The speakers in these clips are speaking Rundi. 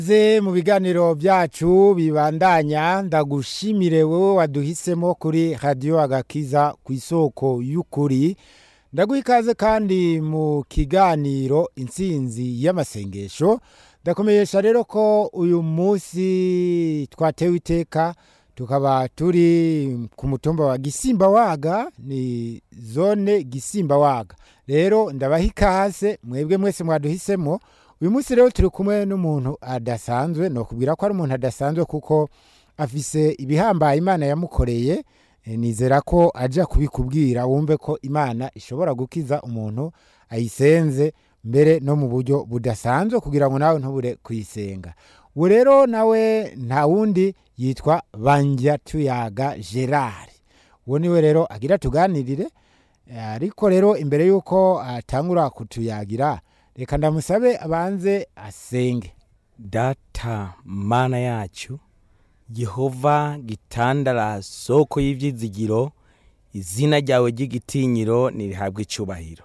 ze mu biganiro byacu bibandanya ndagushimire wowe waduhisemo kuri radiyo agakiza ku isoko y'ukuri ndaguha ikaze kandi mu kiganiro intsinzi y'amasengesho ndakomenyesha rero ko uyu munsi twatewe iteka tukaba turi ku mutumba wa gisimba waga ni zone gisimba waga rero ndabaha ikaze mwebwe mwese mwaduhisemo uyu munsi rero turi kumwe n'umuntu adasanzwe ni ukubwira ko ari umuntu adasanzwe kuko afise ibihambaye imana yamukoreye Eh, nizera ko ajya kubikubwira wumve ko imana ishobora gukiza umuntu ayisenze mbere no mu buryo budasanzwe kugira ngo nawe ntubure kuyisenga ubu rero nawe nta wundi yitwa banjya tuyaga gerard uwo niwe rero agira tuganirire Eh, ariko rero imbere y'uko atangura kutuyagira reka ndamusabe abanze asenge data mana yacu yehova gitandara soko y'ibyizigiro izina ryawe ry'igitinyiro nirihabwe icyubahiro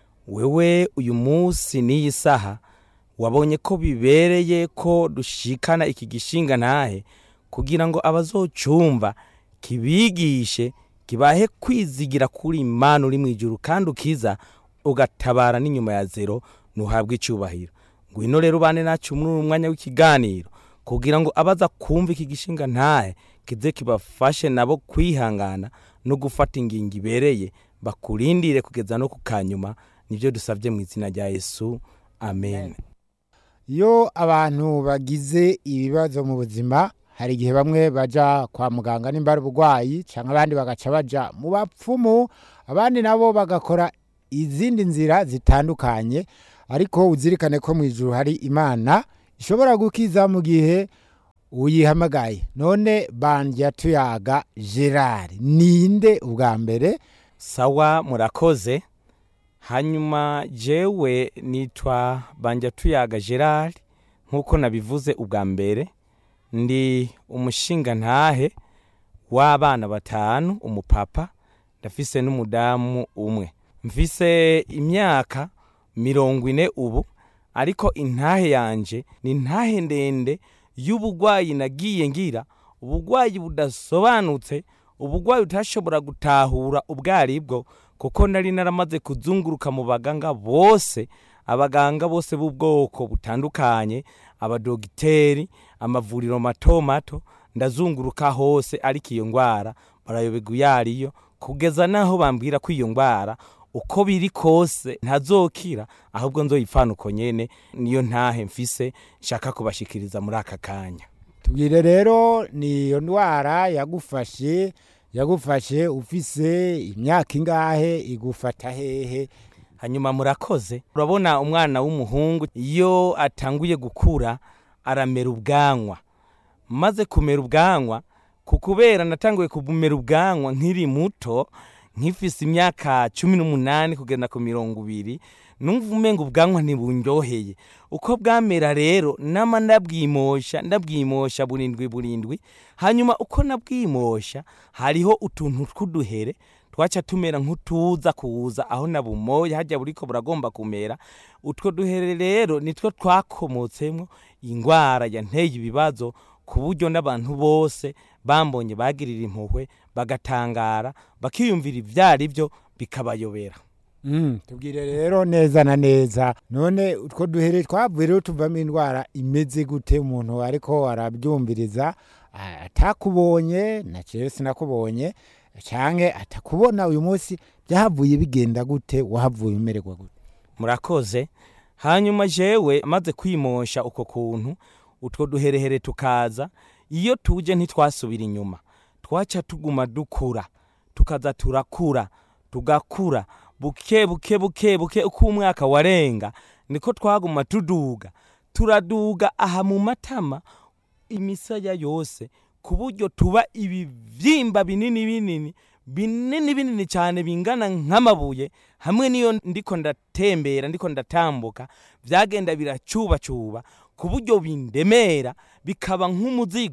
wewe uyu munsi n'iyi saha wabonye ko bibereye ko dushikana iki gishinga ntahe kugira ngo abazocumva kibigishe kibahe kwizigira kuri imana uri mu ijuru kandi ukiza ugatabara n'inyuma ya zero ntuhabwe icyubahiro ngwino rero ubane nacu muri uyu mwanya w'ikiganiro kugira ngo abaza kumva iki gishinga ntahe kize kibafashe nabo kwihangana no gufata ingingo ibereye bakurindire kugeza no ku kanyuma nibyo dusabye mu izina rya yesu amen iyo abantu bagize ibibazo mu buzima hari igihe bamwe baja kwa muganga nimba ari uburwayi cyangwa abandi bagaca baja mu bapfumu abandi nabo bagakora izindi nzira zitandukanye ariko uzirikane ko mu ijuru hari imana ishobora gukiza mu gihe uyihamagaye none bandya tuyaga gerard ninde ubwa mbere sawa murakoze hanyuma jewe nitwa banja tuyaga gerard nk'uko nabivuze ubwa mbere ndi umushinga ntahe w'abana batanu umupapa ndafise n'umudamu umwe mfise imyaka mirongo ine ubu ariko intahe yanje ni intahe ndende y'ubugwayi nagiye ngira ubugwayi budasobanutse ubugwayi utashobora gutahura ubwo aribwo kuko nari naramaze kuzunguruka mu baganga bose abaganga bose b'ubwoko butandukanye abadogiteri amavuriro mato mato ndazunguruka hose ariko iyo ndwara barayoberwa iyo ariyo kugeza n'aho bambwira ko iyo ndwara uko biri kose ntazokira ahubwo nzoyipfana uko nyene niyo ntahe mfise nshaka kubashikiriza muri aka kanya tubwire rero ni iyo ndwara yagufashe yagufashe ufise imyaka ingahe igufata hehe hanyuma murakoze urabona umwana w'umuhungu iyo atanguye gukura aramera ubwanwa maze kumera ubwanwa ku kubera natanguye kumera ubwanwa nkiri muto nkifise imyaka cumi n'umunani kugenda ku mirongo ibiri numva umenga ubwanwa ntibundyoheye uko bwamera rero nama ndabwimosha ndabwimosha burindwi burindwi hanyuma uko nabwimosha hariho utuntu tw'uduhere twaca tumera nk'utuza kuza aho nabumoye hajya buriko buragomba kumera utwo duhere rero nitwo twakomotsemwo ingwara yanteye ibibazo ku buryo n'abantu bose bambonye bagirira impuhwe bagatangara bakiyumvira ivyari byo bikabayobera Mm, tubwire rero neza na neza none utwo duhere twavuye rero tuvamo indwara imeze gute umuntu ariko arabyumviriza a- atakubonye na jewe sinakubonye canke atakubona uyu munsi byahavuye bigenda gute wahavuye umererwa gute murakoze hanyuma jewe maze kwimosha uko kuntu utwo duherehere tukaza iyo tuje ntitwasubira inyuma twaca tuguma dukura tukaza turakura tugakura buke buke buke buke uko umwaka warenga niko twaguma tuduga turaduga aha mu matama imisaya yose ku buryo tuba ibivyimba binini binini binini binini cyane bingana nk'amabuye hamwe niyo ndiko ndatembera ndiko ndatambuka vyagenda biracubacuba ku buryo bindemera bikaba nk'umuzigo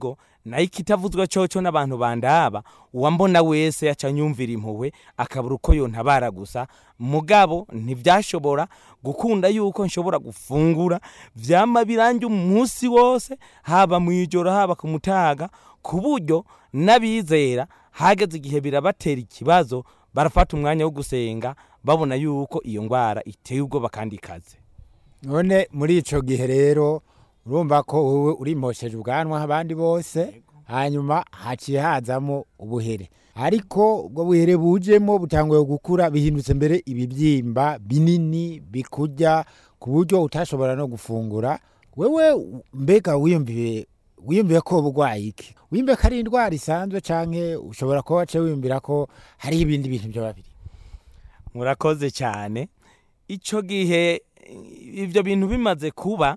nayo ikitavuzwe coco n'abantu bandaba uwambona wese yaca nyumvira impuhwe akabura uko yontabara gusa mugabo ntivyashobora gukunda yuko nshobora gufungura vyama biranje umunsi wose haba mw'ijoro haba ku mutaga ku buryo n'abizera hageze igihe birabatera ikibazo barafata umwanya wo gusenga babona yuko iyo ngwara iteye ubwoba kandi ikaze none muri ico gihe rero urumva ko wowe urimosheje ubwanwa abandi bose hanyuma haciye hazamo ubuhere ariko ubwo buhere bujemo butanguye gukura bihindutse mbere ibibyimba binini bikurya ku buryo utashobora no gufungura wewe mbega wiyumviye wiyumviye ko burwaye iki wiyumviye ko ari indwara isanzwe canke ushobora kuba wace wiyumvira ko hari ibindi bintu byo babiri murakoze cyane icyo gihe ibyo bintu bimaze kuba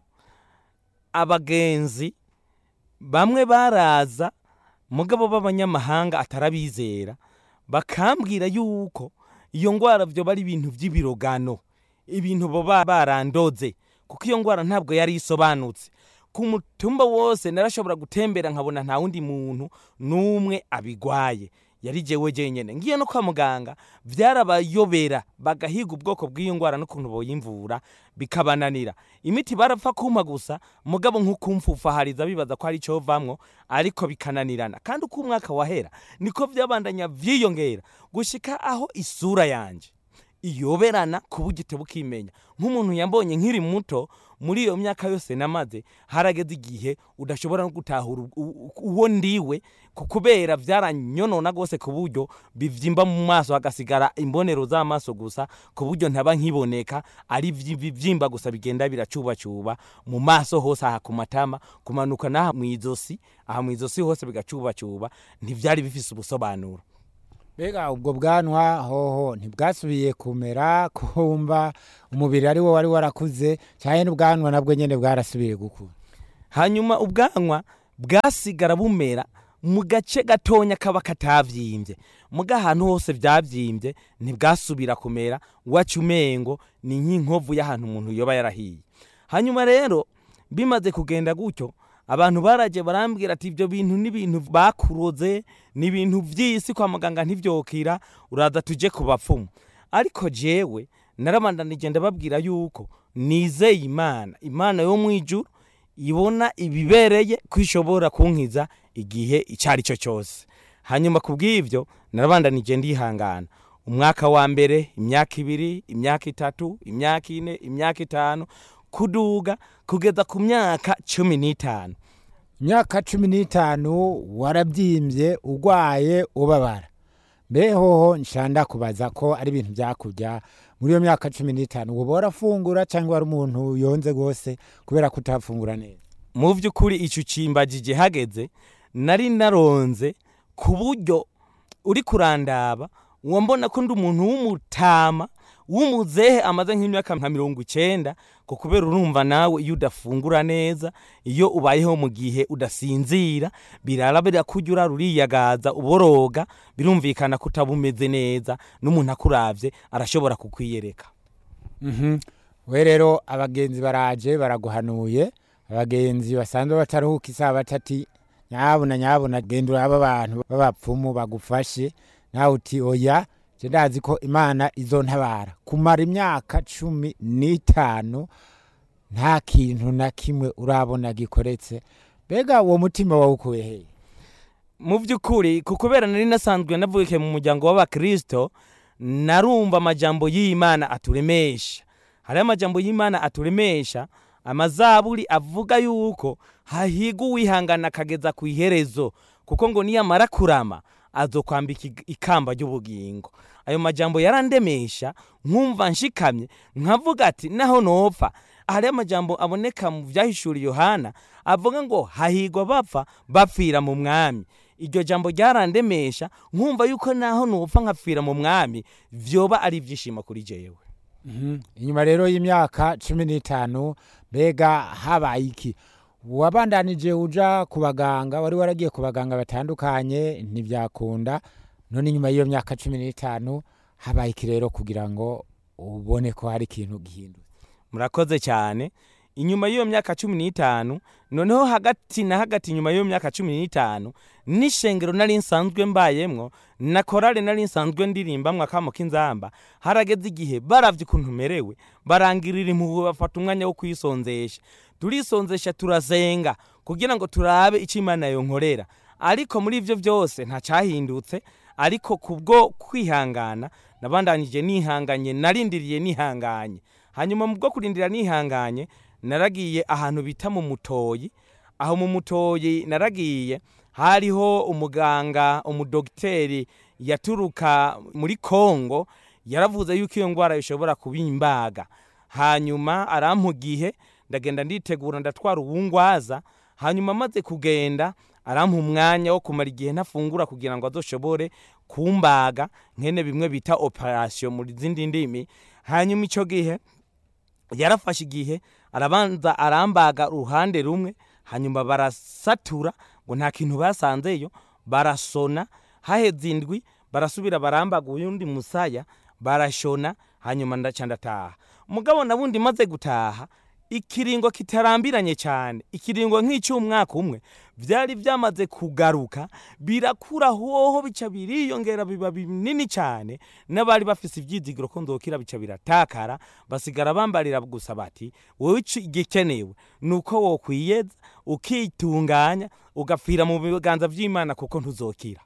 abagenzi bamwe baraza mugabo b'abanyamahanga atarabizera bakambwira yuko iyo ndwara byo bari ibintu by'ibirogano ibintu baba barandoze kuko iyo ndwara ntabwo yari isobanutse ku mutumba wose narashobora gutembera nkabona nta wundi muntu n'umwe abigwaye yari jewe jenyene ngiye no kwa muganga vyarabayobera bagahiga ubwoko bw'iyo ngwara n'ukuntu boyimvura bikabananira imiti barapfa kumpa gusa mugabo nk'ukumfufahariza bibaza ko ari covamwo ariko bikananirana kandi uko umwaka wahera niko vyabandanya vyiyongera gushika aho isura yanje iyoberana ku buryo bukimenya nk'umuntu yambonye nkiri muto muri iyo myaka yose namaze harageze igihe udashobora no gutahura u- u- uwo ndiwe ku- kubera byaranyonona rwose ku buryo bivyimba mu maso hagasigara imbonero z'amaso gusa ku buryo ntaba nkiboneka ari ivyi- ibivyimba gusa bigenda biracubacuba mu maso hose aha ku matama kumanuka n'aha mu izosi aha mu izosi hose bigacubacuba ntivyari bifise ubusobanuro mbega ubwo bwanwa hoho ntibwasubiye kumera kumva umubiri ari wo wari warakuze cyane n'ubwanwa nabwo nyine bwarasubiye gukura hanyuma ubwanwa bwasigara bumera mu gace gatonya kaba katavyimbye muga ahantu hose vyavyimbye ntibwasubira kumera waca umengo ni nk'inkovu y'ahantu umuntu yoba yarahiye hanyuma rero bimaze kugenda gutyo abantu baraje barambwira ati ibyo bintu ni ibintu bakuroze ni ibintu vy'isi kwa muganga ntivyokira uraza tuje ku bapfumu ariko jewe narabandanije ndababwira yuko nizeye imana imana yo mu ijuru ibona ibibereye ko ishobora kunkiza igihe icyo ari cyo cyose hanyuma ku bw'ibyo narabandanije ndihangana umwaka wa mbere imyaka ibiri imyaka itatu imyaka ine imyaka itanu kuduga kugeza ku myaka cumi n'itanu imyaka cumi n'itanu warabyimbye urwaye ubabara mbe hoho nshanda kubaza ko ari ibintu byakurya muri iyo myaka cumi n'itanu uba warafungura cyangwa wari umuntu yonze rwose kubera kutafungura neza mu by'ukuri icyo ucimbagije hageze nari naronze ku buryo uri kurandaba uwo mbona ko ndi umuntu w'umutama w'umuzehe amaze nk'imyaka nka mirongo icyenda ko kubera urumva nawe iyo udafungura neza iyo ubayeho mu gihe udasinzira birara birakujya urara uriyagaza uboroga birumvikana ko utaba umeze neza n'umuntu akuravye arashobora kukwiyereka Mhm. we rero abagenzi baraje baraguhanuye abagenzi basanzwe bataruhuka isabato ati nyabuna nyabuna genda uraba abantu b'abapfumu bagufashe nawe uti oya je ndazi ko imana izontabara kumara imyaka cumi n'itanu nta kintu na kimwe urabona gikoretse mbega uwo mutima wawukuye hehe mu by'ukuri ku kubera nari nasanzwe navukiye mu muryango w'abakristo narumva amajambo y'imana aturemesha hariho amajambo y'imana aturemesha amazaburi avuga yuko hahiga uwihangana akageza ku iherezo kuko ngo niyamara kurama azokwambika ig- ikamba ry'ubugingo ayo majambo yarandemesha nkumva nshikamye nkavuga ati naho nopfa hariho amajambo aboneka mu vyahishura yohana avuga ngo hahigwa bapfa bapfira mu mwami iryo jambo ryarandemesha nkumva yuko naho nopfa nkapfira mu mwami vyoba ari ivyishimo kuri jewe Mhm. inyuma rero y'imyaka cumi n'itanu mbega habaye iki wabandanije uja ku baganga wari waragiye ku baganga batandukanye ntibyakunda none inyuma y'iyo myaka cumi n'itanu habaye iki rero kugira ngo ubone ko hari ikintu gihindutse murakoze cyane inyuma y'iyo myaka cumi n'itanu noneho hagati na hagati inyuma y'iyo myaka cumi n'itanu n'ishengero nari nsanzwe mbayemwo na korale nari nsanzwe ndirimbamwo akamo k'inzamba harageze igihe baravye ukuntu merewe barangirira impuhwe bafata umwanya wo kwisonzesha turisonzesha turasenga kugira ngo turabe icyo imana yonkorera ariko muri ivyo vyose nta cahindutse ariko kubwo kwihangana nabandanije nihanganye narindiriye nihanganye hanyuma mu bwo kurindira nihanganye naragiye ahantu bita mu mutoyi aho mu mutoyi naragiye hariho umuganga umudogiteri yaturuka muri kongo yaravuze yuko iyo ndwara ishobora kuba imbaga hanyuma arampa igihe ndagenda nditegura ndatwara ubungwaza hanyuma amaze kugenda arampa umwanya wo kumara igihe ntafungura kugira ngo azoshobore kumbaga nkene bimwe bita operasiyo mu zindi ndimi hanyuma icyo gihe yarafashe igihe arabanza arambaga uruhande rumwe hanyuma barasatura ngo nta kintu basanzeyo barasona haheze indwi barasubira barambaga uyundi musaya barashona hanyuma ndaca ndataha mugabo nabundi maze gutaha ikiringo kitarambiranye cyane ikiringo nk'icy'umwaka umwe byari byamaze kugaruka birakura hoho bica biriyongera biba binini cyane n'abari bafise ibyizigiro ko ndokira bica biratakara basigara bambarira gusa bati wowe igikenewe ni uko wokwiyeza ukitunganya ugapfira mu biganza by'imana kuko ntuzokira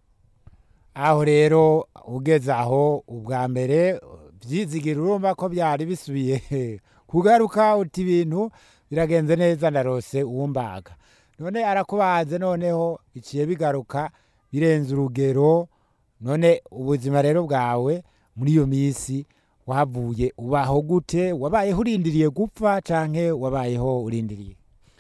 aho rero ugeze aho ubwa mbere byizigira urumva ko byari bisubiye kugaruka uti ibintu biragenze neza ndarose uwumbaga none arakubaze noneho biciye bigaruka birenze urugero none ubuzima rero bwawe muri iyo minsi wavuye ubaho gute wabayeho urindiriye gupfa canke wabayeho urindiriye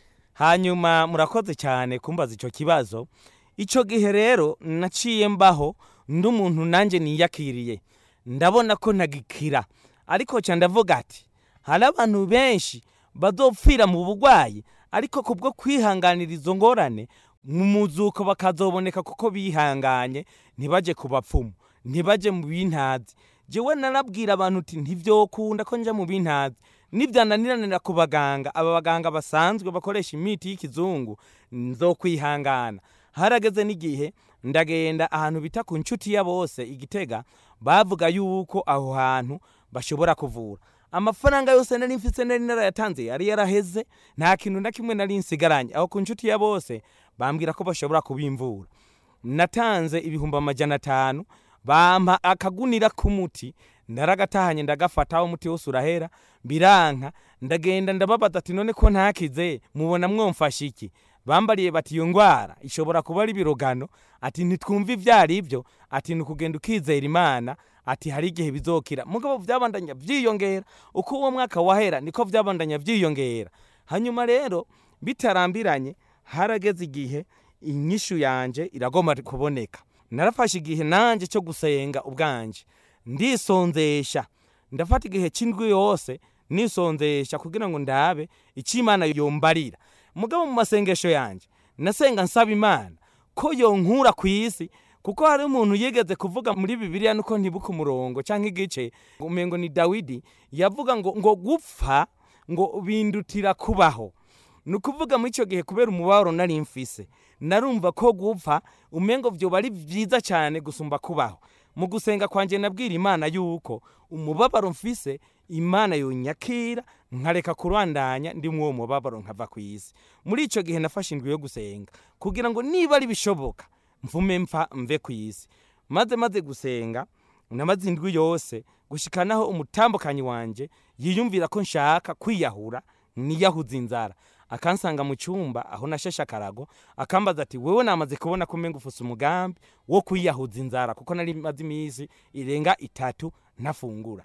hanyuma murakoze cyane kumbaza icyo kibazo icyo gihe rero naciye mbaho ndi umuntu nanjye niyakiriye ndabona ko ntagikira ariko cyane ndavuga ati hari abantu benshi bazopfira mu burwayi ariko kubwo kwihanganira izo ngorane mu muzuko bakazoboneka kuko bihanganye ntibajye ku bapfumu ntibajye mu bintazi jewe narabwira abantu uti ntivyokunda ko nja mu bintazi nivyananiranira ku baganga aba baganga basanzwe bakoresha imiti y'ikizungu nzokwihangana harageze n'igihe ndagenda ahantu bita ku nshuti ya bose igitega bavuga yuko aho hantu bashobora kuvura amafaranga yose nari mfise nari narayatanze yari yaraheze nta kintu na kimwe nari nsigaranye aho ku nshuti ya bose bambwira ko bashobora kubimvura natanze ibihumbi amajana atanu bampa akagunira k'umuti ndaragatahanye ndagafata aho umuti wose urahera biranka ndagenda ndababaza ati none ko ntakize mubona mwomfasha iki bambariye bati iyo ngwara ishobora kuba ari ibirogano ati ntitwumve ibyo ari byo ati ni ukugenda ukizera imana ati hari igihe bizokira mugabo byabandanya byiyongera uko uwo mwaka wahera niko byabandanya byiyongera hanyuma rero bitarambiranye harageze igihe inyishu yanje iragomba kuboneka narafashe igihe nanjye cyo gusenga ubwanje ndisonzesha ndafata igihe cy'indwi yose nisonzesha kugira ngo ndabe icyo imana yombarira mugabo mu masengesho yanjye nasenga nsaba imana ko yonkura ku isi kuko hari umuntu yigeze kuvuga muri bibiliya nuko ntibuka umurongo cyangwa igice umengo ni dawidi yavuga ngo ngo gupfa ngo bindutira kubaho ni ukuvuga muri icyo gihe kubera umubabaro nari mfise narumva ko gupfa umengo byoba ari byiza cyane gusumba kubaho mu gusenga kwanjye nabwira imana yuko umubabaro mfise imana yonyakira nkareka kurandanya ndi uwo mubabaro nkava ku isi muri icyo gihe nafashe indwi yo gusenga kugira ngo niba ari bishoboka mvume mpfa mve ku isi maze maze gusenga namaze indwi yose gushikanaho umutambukanyi wanjye yiyumvira ko nshaka kwiyahura niyahuza inzara akansanga mu cyumba aho nashashe akarago akambaza ati wewe namaze kubona ko umenga ufuse umugambi wo kwiyahuza inzara kuko nari maze iminsi irenga itatu ntafungura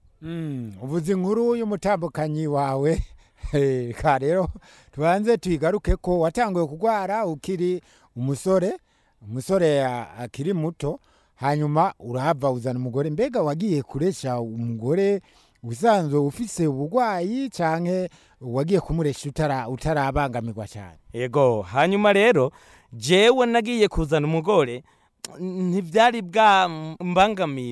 ubuze inkuru y'umutambukanyi wawe ka rero tubanze tuyigaruke ko watanguye kurwara ukiri umusore umusore akiri muto hanyuma urahava uzana umugore mbega wagiye kuresha umugore usanzwe ufise uburwayi canke wagiye kumuresha utara utarabangamirwa cyane yego hanyuma rero jewe nagiye kuzana umugore ntibyari bwambangamire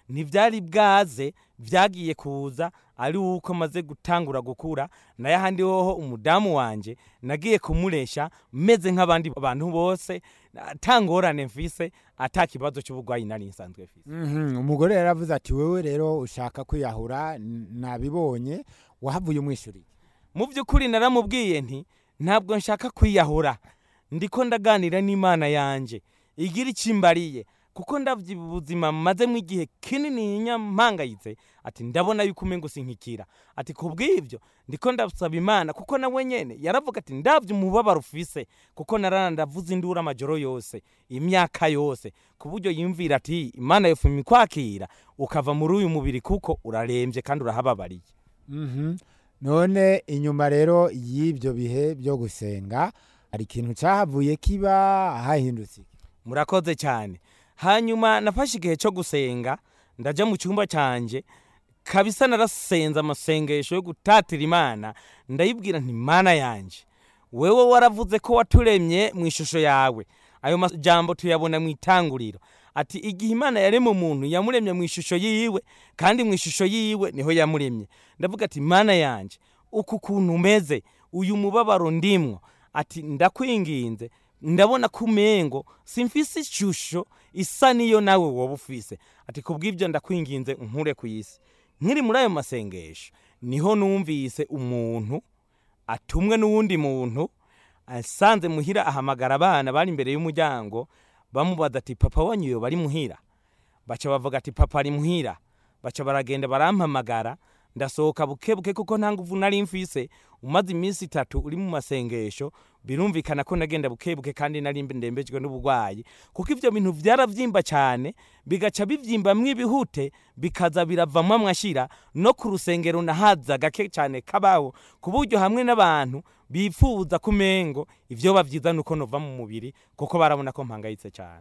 ntibyari bwaze byagiye kuza ari uko maze gutangura gukura nayo ahandi hoho umudamu wanje nagiye kumuresha meze nk'abandi bantu bose atangorane mfise ata kibazo cy'uburwayi nari nsanzwe mfise Mhm, umugore yaravuze ati wewe rero ushaka kwiyahura n- nabibonye wahavuye umwishyuriye mu by'ukuri naramubwiye nti ntabwo nshaka kwiyahura ndiko ndaganira n'imana yanjye igira ikimbariye kuko ndabye ubuzima mazemo igihe kinini nyampangayitse ati ndabona yuko umengo sinkikira ati kubw'ibyo ndiko ndasaba imana kuko nawe nyene yaravuga ati ndabye umubabaro ufise kuko narana ndavuza induru amajoro yose imyaka yose ku buryo yumvira ati imana yofuma ikwakira ukava muri uyu mubiri kuko urarembye kandi urahababariye Mhm. none inyuma rero y'ibyo bihe byo gusenga hari ikintu cyahavuye kiba hahindutse iki? murakoze cyane hanyuma nafashe igihe cyo gusenga ndaja mu cyumba cyanjye kabisa narasenze amasengesho yo gutatira imana ndayibwira nti mana yanjye wewe waravuze ko waturemye mu ishusho yawe ayo majambo tuyabona mu itanguriro ati igihe imana yaremye umuntu yamuremye mu ishusho yiwe kandi mu ishusho yiwe niho yamuremye ndavuga ati mana yanjye uku kuntu umeze uyu mubabaro ndimwo ati ndakwinginze ndabona ko umengo simfise ishusho isa niyo nawe woba ufise ati kubw'ibyo ndakwinginze nkure ku isi nkiri muri ayo masengesho niho numvise umuntu atumwe n'uwundi muntu asanze muhira ahamagara abana bari imbere y'umuryango bamubaza ati papa wanyu iyo bari muhira baca bavuga ati papa ari muhira baca baragenda barampamagara ndasohoka buke buke kuko nta nguvu nari mfise umaze iminsi itatu uri mu masengesho birumvikana ko nagenda buke buke kandi nari ndembejwe n'uburwayi kuko ivyo bintu vyaravyimba cyane bigaca bivyimba ibihute bikaza biravamwo amashira no ku rusengero nahaza gake cyane kabaho ku buryo hamwe n'abantu bifuza kumengo ivyo bavyiza nuko nova mu mubiri kuko barabona ko mpangayitse cyane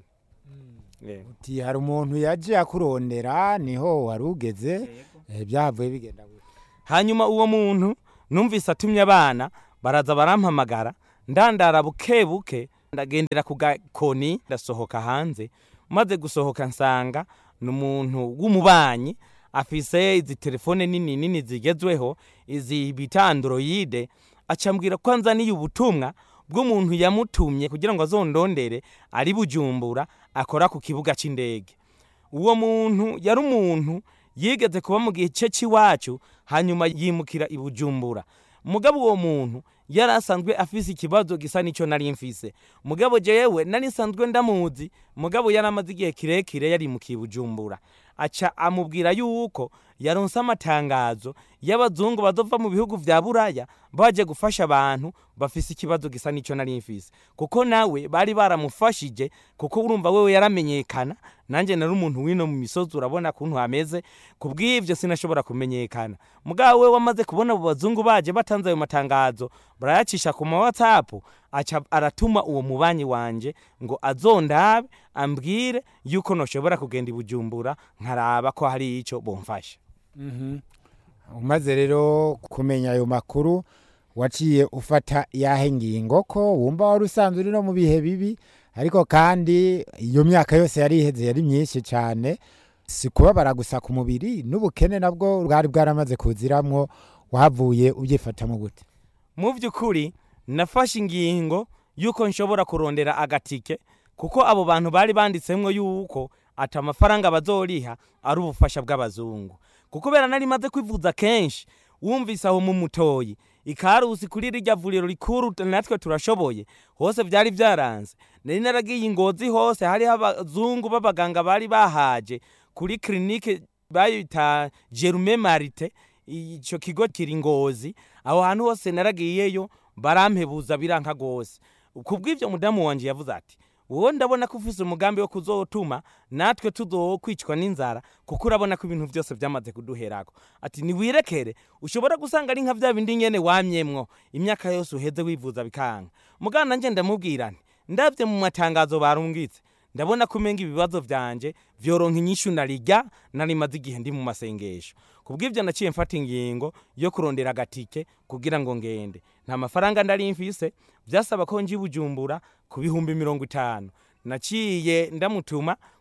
Yego. uti hari umuntu yaje akurondera niho wari ugeze eh, byahavuye bigenda gute hanyuma uwo muntu numvise atumye abana baraza barampamagara ndandara buke buke ndagendera ku gakoni ndasohoka hanze maze gusohoka nsanga ni umuntu w'umubanyi afise izi telefone nini nini zigezweho izi bita androide acambwira ko anzaniye ubutumwa bw'umuntu yamutumye kugira ngo azondondere ari bujumbura akora ku kibuga cy'indege uwo muntu yari umuntu yigeze kuba mu gihe cye cy'iwacu hanyuma yimukira i bujumbura mugabo uwo muntu yari asanzwe afise ikibazo gisa n'icyo nari mfise mugabo jewe nari nsanzwe ndamuzi mugabo yari amaze igihe kirekire yarimukiye i bujumbura aca amubwira yuko yaronse amatangazo y'abazungu bazova mu bihugu vya buraya baje gufasha abantu bafise ikibazo gisa n'icyo nari mfise kuko nawe bari baramufashije kuko urumva wewe yaramenyekana nanjye nari umuntu wino mu misozi urabona kuntu hameze kubw'ivyo sinashobora kumenyekana mugabo we wamaze kubona abo bazungu baje batanze ayo matangazo barayacisha ku ma whatsapp aca aratuma uwo mubanyi wanje ngo azondabe ambwire yuko noshobora kugenda i bujumbura nkaraba ko hari ico bomfasha umaze rero kumenya ayo makuru waciye ufata yahe ngingo ko wumva wari usanzwe uri no mu bihe bibi ariko kandi iyo myaka yose yari iheze yari myinshi cyane si kubabara gusa ku mubiri n'ubukene nabwo bwari bwaramaze kuziramwo wahavuye ubyifatamo gute mu by'ukuri nafashe ingingo yuko nshobora kurondera agatike kuko abo bantu bari banditsemwo yuko ati amafaranga bazoriha ari ubufasha bw'abazungu kuko bera nari maze kwivuza kenshi wumvise aho mu mutoyi ikarusi kuri rirya vuriro rikuru natwe turashoboye hose byari byaranze nari naragiye ingozi hose hariho abazungu b'abaganga bari bahaje kuri kirinike bayita jerume marite icyo kigo kiri ngozi aho hantu hose naragiyeyo barampebuza biranka rwose kubw'ibyo mudamu wanjye yavuze ati wowe ndabona ko ufite umugambi wo kuzotuma natwe tuzokwicwa n'inzara kuko urabona ko ibintu byose byamaze kuduherako ati niwirekere ushobora gusanga ari nka bya bindi nyene wamyemwo imyaka yose uheze wivuza bikanga mugana nanjye ndamubwira nti ndabye mu matangazo barungitse ndabona ko umenga ibibazo byanje vyoronka inyishu narirya nari maze igihe ndi mu masengesho kubw'ibyo naciye mfata ingingo yo kurondera agatike kugira ngo ngende nta mafaranga ndari mfise byasaba ko nji bujumbura ku bihumbi mirongo itanu naciye ndamutuma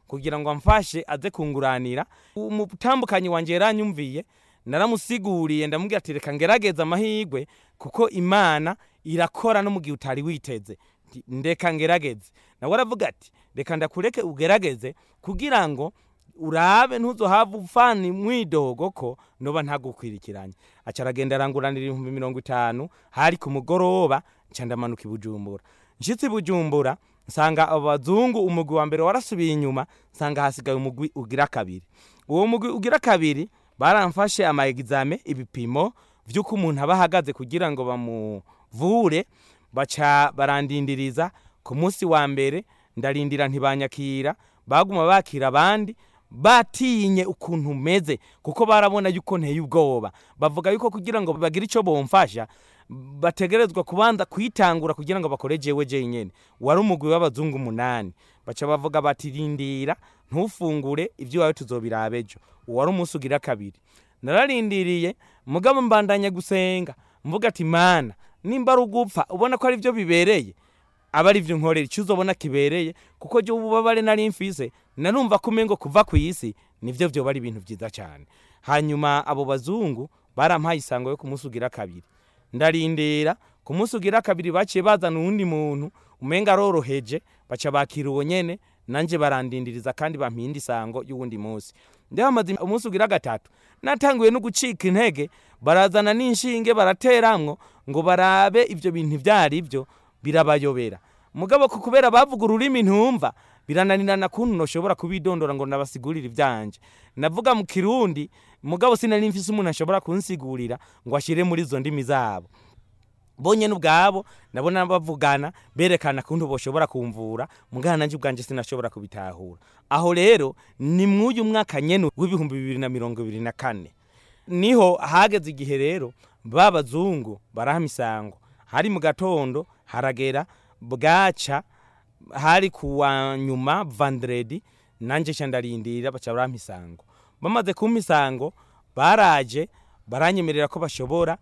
kugira ngo amfashe aze kunguranira umutambukanyi wanje yaranyumviye naramusiguriye ndamubwira ati reka ngerageze amahirwe kuko imana irakora no mu gihe utari witeze Nti, ndeka ngerageze nawe aravuga ati reka ndakureke ugerageze kugira ngo urabe ntuzohava ufana mwidogo ko noba ntagukwirikiranye aca aragenda aranguranira ibihumbi mirongo itanu hari ku mugoroba nca ndamanuka i bujumbura nshitse i bujumbura nsanga abo bazungu umugwi wa mbere warasubiye inyuma nsanga hasigaye umugwi ugira kabiri uwo mugwi ugira kabiri baramfashe ama exame ibipimo vy'uko umuntu aba ahagaze kugira ngo bamuvure baca barandindiriza ku munsi wa mbere ndarindira ntibanyakira baguma bakira abandi batinye ukuntu meze kuko barabona yuko nteye ubwoba bavuga yuko kugira ngo bagire icyo bomfasha bategerezwa kubanza kwitangura kugira ngo bakore jewe jenyene wari umugwi w'abazungu umunani baca bavuga bati rindira ntufungure ibyo iwawe tuzobiraba ejo uwo wari umunsi ugira kabiri nararindiriye mugabo mbandanya gusenga mvuga ati mana nimba ari ugupfa ubona ko ari byo bibereye aba ari byo nkorera icyo uzobona kibereye kuko jya ububabare nari mfise narumva ko umengo kuva ku isi nivyo vyoba ari ibintu vyiza cyane hanyuma abo bazungu barampaye isango yo ku munsi ugira kabiri ndarindira ku munsi ugira kabiri baciye bazana uwundi muntu umenga aroroheje baca bakira uwo nyene nanje barandindiriza kandi bampinda isango y'uwundi munsi ndabamaze umunsi ugira gatatu natanguye no gucika intege barazana n'inshinge barateramwo ngo barabe ivyo bintu ivyari byo birabayobera mugabo ku kubera bavuga ururimi ntumva birananirana kuntu noshobora kubidondora ngo nabasigurire ivyanje navuga mu kirundi mugabo sinari mfise umuntu ashobora kunsigurira ngo ashire muri izo ndimi zabo bonyene ubwabo nabona bavugana berekana kuntu boshobora kumvura mugana nanje ubwanje sinashobora kubitahura aho rero ni mw'uyu mwaka nyene w'ibihumbi bibiri na mirongo ibiri na kane niho hageze igihe rero babazungu barahama isango hari mu gatondo haragera bwaca hari kuwa nyuma vandredi nanje ca ndarindira baca barampa isango bamaze kumpa isango baraje baranyemerera ko bashobora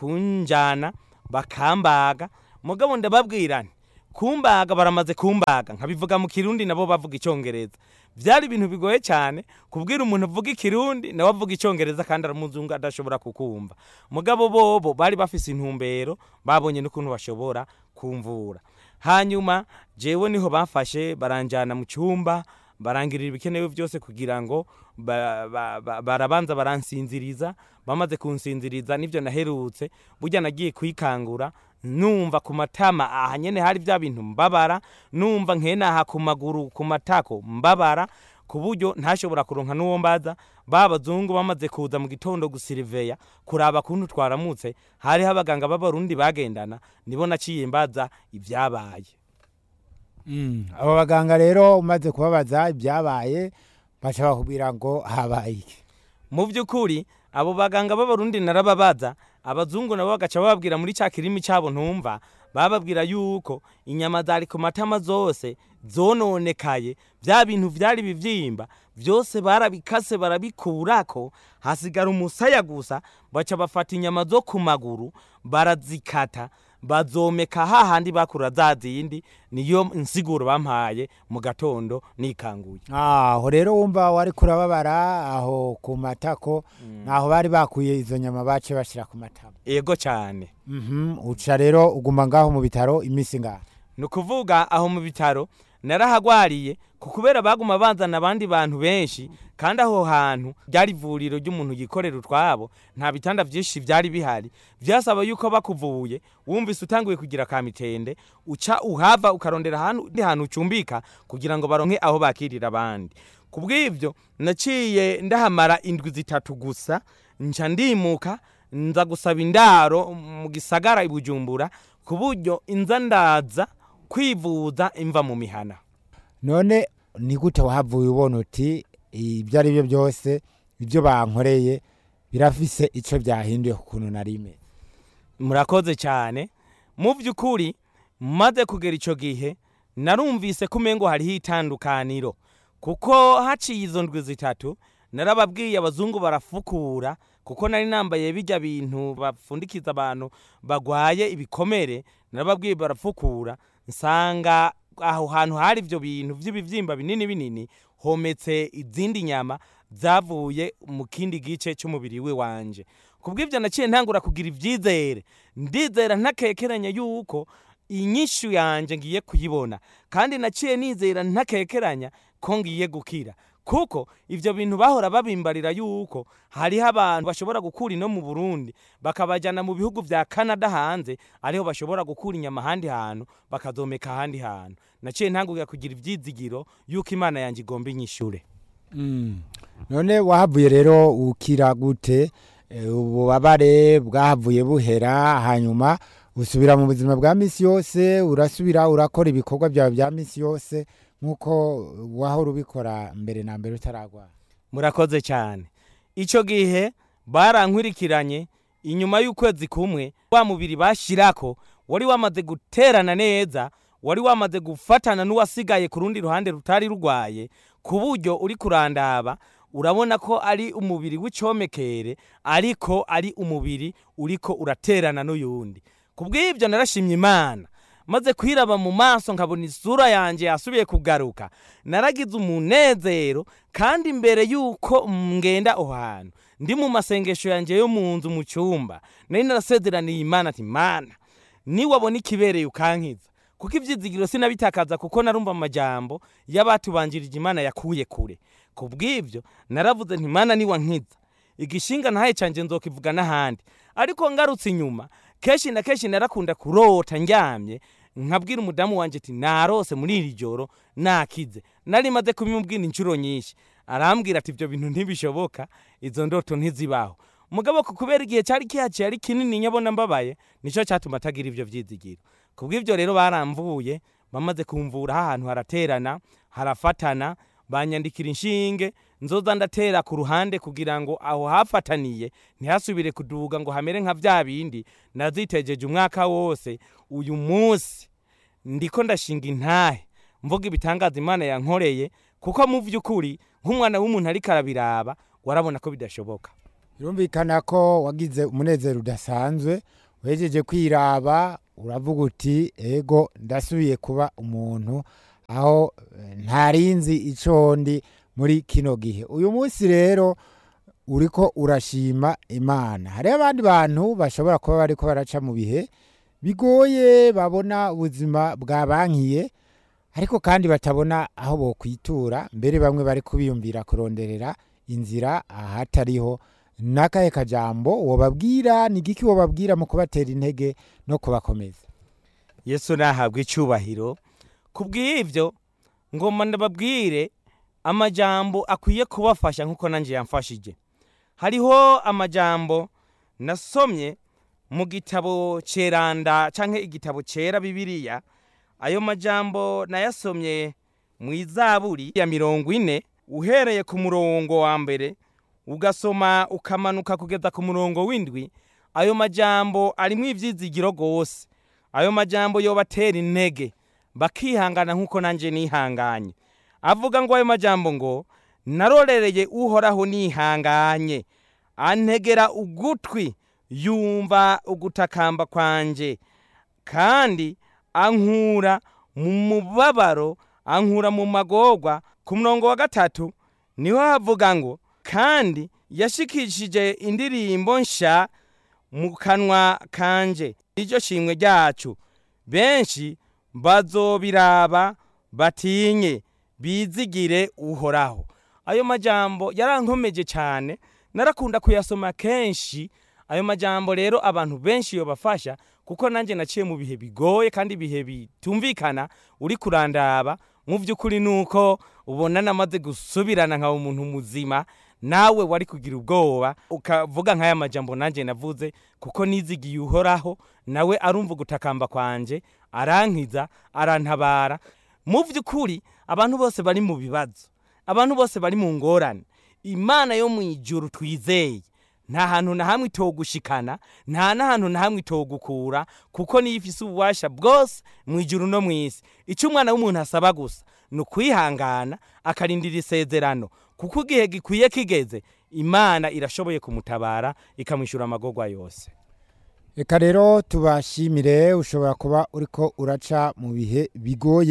kunjana bakambaga mugabo ndababwira nti kumbaga baramaze kumbaga nkabivuga mu kirundi nabo bavuga icyongereza byari ibintu bigoye cyane kubwira umuntu uvuga ikirundi nawe avuga icyongereza kandi aramuzungu adashobora kukumva mugabo bobo bari bafise intumbero babonye n'ukuntu bashobora kumvura hanyuma jewe niho bafashe baranjana mu cyumba barangirira ibikenewe byose kugira ngo ba- ba- ba- barabanza baransinziriza bamaze kunsinziriza nivyo naherutse burya nagiye kwikangura numva ku matama aha nyene hari bya bintu mbabara numva nkenaha ku maguru ku matako mbabara ku buryo ntashobora kuronka n'uwo mbaza ba bazungu bamaze kuza mu gitondo gusiriveya kuraba kuntu twaramutse hariho abaganga b'abarundi bagendana nibo naciye mbaza ibyabaye Mm, abo baganga rero umaze kubabaza ibyabaye baca bakubwira ngo habaye iki mu by'ukuri abo baganga b'abarundi narababaza abazungu nabo bagaca bababwira muri cya kirimi cyabo ntumva bababwira yuko inyama zari ku matama zose zononekaye bya bintu byari bivyimba byose barabikase barabikurako hasigara umusaya gusa baca bafata inyama zo ku maguru barazikata bazomeka hahandi bakura za zindi niyo nsiguro bampaye mu gatondo nikanguye aho rero wumva wari kurababara aho ku matako naho bari bakuye izo nyama bace bashira ku matama ego cyane Mhm, uca rero uguma ngaho mu bitaro iminsi ngaho ni ukuvuga aho mu bitaro narahagwariye ku kubera baguma banzana abandi bantu benshi kandi aho hantu ryari ivuriro ry'umuntu yikorera utwabo nta bitanda byinshi byari bihari byasaba yuko bakuvuye wumvise utanguye kugira ka mitende uca uhava ukarondera ahantu undi hantu ucumbika kugira ngo baronke aho bakirira abandi ku bw'ibyo naciye ndahamara indwi zitatu gusa nca ndimuka nza gusaba indaro mu gisagara i bujumbura ku buryo inza ndaza kwivuza imva mu mihana none ni gute wahavuye ubona uti ibyo ari byo byose ibyo bankoreye birafise icyo byahinduye ku kuntu na rimwe murakoze cyane mu by'ukuri maze kugera icyo gihe narumvise ko umengo hariho itandukaniro kuko haciye izo ndwi zitatu narababwiye abazungu barafukura kuko nari nambaye bijya bintu bapfundikiza abantu bagwaye ibikomere narababwiye barafukura nsanga aho hantu hari ibyo bintu by'ibibyimba binini binini hometse izindi nyama zavuye mu kindi gice cy'umubiri we wanje kubw'ibyo naciye ntangura kugira ibyizere ndizera ntakekeranya yuko inyishu yanjye ngiye kuyibona kandi naciye nizera ntakekeranya ko ngiye gukira kuko ibyo bintu bahora babimbarira yuko hariho abantu bashobora gukura ino mu burundi bakabajyana mu bihugu bya canada hanze ariho bashobora gukura inyama ahandi hantu bakazomeka ahandi hantu naciye ntangurira kugira ibyizigiro yuko imana yanjye igomba inyishure none wahavuye rero ukira gute Eh, ububabare bwahavuye buhera hanyuma usubira mu buzima bwa misi yose urasubira urakora ibikorwa byawe bya misi yose nk'uko wahora ubikora mbere na mbere utaragwara murakoze cyane icyo gihe barankwirikiranye inyuma y'ukwezi kumwe wa mubiri bashyirako wari wamaze guterana neza wari wamaze gufatana n'uwasigaye ku rundi ruhande rutari rurwaye ku buryo uri kurandaba urabona ko ari umubiri w'icyomekere ariko ari umubiri uriko uraterana n'uyundi ku bw'ibyo narashimye imana maze kwiraba mu maso nkabona isura yanjye yasubiye kugaruka naragize umunezero kandi imbere y'uko ngenda aho hantu ndi mu masengesho yanjye yo mu nzu mu cyumba nari narasezeraniye imana ati mana niwabona ikibereye ukankiza kuko ibyizigiro sinabitakaza kuko narumva amajambo y'abatubanjirije imana yakuye kure ku bw'ibyo naravuze nti mana niwa nkiza igishinga ntaye canje nzokivuga n'ahandi ariko ngarutse inyuma kenshi na kenshi narakunda kurota ndyamye nkabwira umudamu wanje ati narose muri iri joro nakize nari maze kubimubwira inshuro nyinshi arambwira ati ibyo bintu ntibishoboka izo ndoto ntizibaho mugabo ku kubera igihe cyari kihaciye ari kinini nyabona mbabaye nicyo cyatuma atagira ibyo byizigiro ku bw'ibyo rero baramvuye bamaze kumvura ahantu haraterana harafatana banyandikira inshinge nzoza ndatera ku ruhande kugira ngo aho hafataniye ntihasubire kuduga ngo hamere nka bya bindi nazitegeje umwaka wose uyu munsi ndiko ndashinga intahe mvuga ibitangaza imana yankoreye kuko mu by'ukuri nk'umwana w'umuntu ariko arabiraba warabona ko bidashoboka birumvikana ko wagize umunezero udasanzwe wejeje kwiraba uravuga uti ego ndasubiye kuba umuntu aho eh, ntarinzi ico ndi muri kino gihe uyu munsi rero uriko urashima imana hariho abandi bantu bashobora kuba bariko baraca mu bihe bigoye babona ubuzima bwabankiye ariko kandi batabona aho bokwitura mbere bamwe bari kubiyumvira kuronderera inzira ahatariho n'akahe kajambo wobabwira ni igiki wobabwira mu kubatera intege no kubakomeza yesu nahabwa icyubahiro ku bw'ibyo ngomba ndababwire amajambo akwiye kubafasha nk'uko nanjye yamfashije hariho amajambo nasomye mu gitabo ceranda cyangwa igitabo cyera bibiliya ayo majambo nayasomye mu izaburi ya mirongo ine uhereye ku murongo wa mbere ugasoma ukamanuka kugeza ku murongo w'indwi ayo majambo arimo ibyizigiro rwose ayo majambo yobatera intege bakihangana nk'uko nanjye nihanganye avuga ngo ayo majambo ngo narorereye uhoraho nihanganye antegera ugutwi yumva ugutakamba kwanjye kandi ankura mu mubabaro ankura mu magorwa ku murongo wa gatatu niho havuga ngo kandi yashikishije indirimbo nsha mu kanwa kanje iryo shimwe ryacu benshi bazobiraba batinye bizigire uhoraho ayo majambo yarankomeje cyane narakunda kuyasoma kenshi ayo majambo rero abantu benshi yobafasha kuko nanjye naciye mu bihe bigoye kandi ibihe bitumvikana uri kurandaba mu by'ukuri nuko ubona namaze gusubirana nka umuntu muzima nawe wari kugira ubwoba ukavuga nk'aya majambo nanjye navuze kuko nizigiye uhoraho nawe arumva gutakamba kwanje arankiza arantabara mu by'ukuri abantu bose bari mu bibazo abantu bose bari mu ngorane imana yo mu ijuru twizeye nta hantu na hamwe itogushikana nta n'ahantu na hamwe itogukura kuko niyo ifise ububasha bwose mu ijuru no mu isi icyo umwana w'umuntu asaba gusa ni ukwihangana akarindira isezerano kuko igihe gikwiye kigeze imana irashoboye kumutabara ikamwishyura amagorwa yose reka rero tubashimire ushobora kuba uriko uraca mu bihe bigoye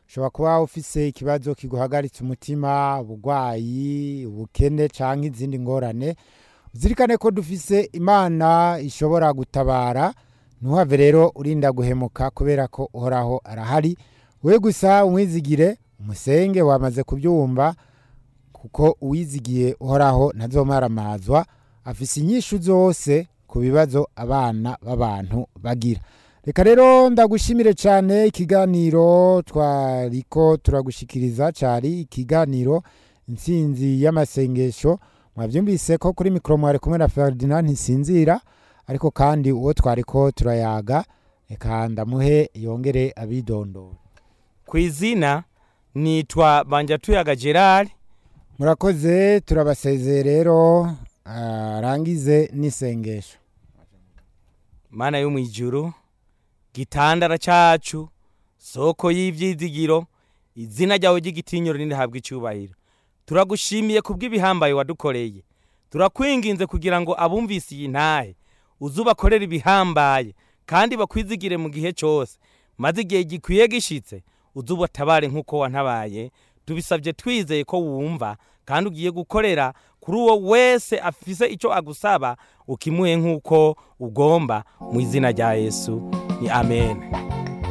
ushobora kuba ufise ikibazo kiguhagaritse umutima uburwayi ubukene cyangwa izindi ngorane uzirikane ko dufise imana ishobora gutabara ntuhave rero urinda guhemuka kubera ko uhoraho arahari we gusa umwizigire umusenge wamaze kubyumva kuko uwizigiye uhoraho ntazomaramazwa afise inyishu zose ku bibazo abana b'abantu bagira reka rero ndagushimire cyane ikiganiro twariko turagushikiriza cyari ikiganiro intsinzi y'amasengesho mwabyumvise ko kuri mikoro mwari kumwe na Ferdinand ntisinzira ariko kandi uwo twariko turayaga reka ndamuhe yongere abidondora ku izina nitwa banjatuyaga gerard murakoze turabasezeye rero arangize n'isengesho mana yo mu ijuru gitandara cyacu soko y'ibyizigiro izina ryawe ry'igitinyiro nirihabwa icyubahiro turagushimiye kubw'ibihambaye wadukoreye turakwinginze kugira ngo abumvise iyi ntahe uzubakorere ibihambaye kandi bakwizigire mu gihe cyose maze igihe gikwiye gishitse uzubatabare nk'uko wantabaye tubisabye twizeye ko wumva kandi ugiye gukorera kuri uwo wese afise icyo agusaba ukimuhe nk'uko ugomba mu izina rya yesu ni amen